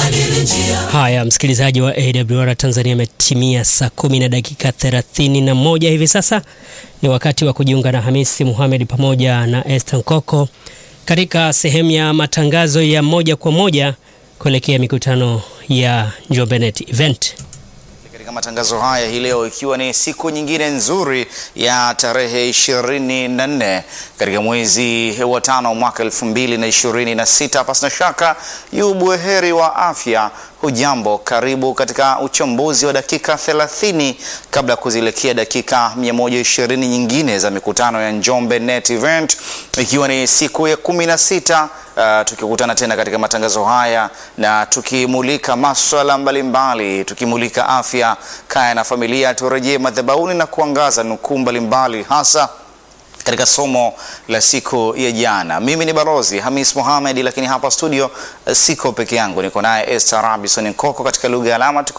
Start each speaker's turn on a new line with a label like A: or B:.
A: Haya, msikilizaji wa AWR Tanzania, ametimia saa kumi na dakika thelathini na moja hivi sasa. Ni wakati wa kujiunga na Hamisi Muhamed pamoja na Esther Nkoko katika sehemu ya matangazo ya moja kwa moja kuelekea mikutano ya Njombe Net Event.
B: Katika matangazo haya hii leo ikiwa ni siku nyingine nzuri ya tarehe 24 katika mwezi wa tano mwaka 2026, pasina shaka yu buheri wa afya. Hujambo, karibu katika uchambuzi wa dakika 30 kabla ya kuzielekea dakika 120 nyingine za mikutano ya Njombe Net Event, ikiwa ni siku ya 16 Uh, tukikutana tena katika matangazo haya na tukimulika maswala mbalimbali, tukimulika afya, kaya na familia. Turejee madhabahuni na kuangaza nukuu mbalimbali hasa katika somo la siku ya jana. Mimi ni Balozi Hamis Mohamed, lakini hapa studio uh, siko peke yangu, niko naye Esther Robinson Nkoko katika lugha ya alama.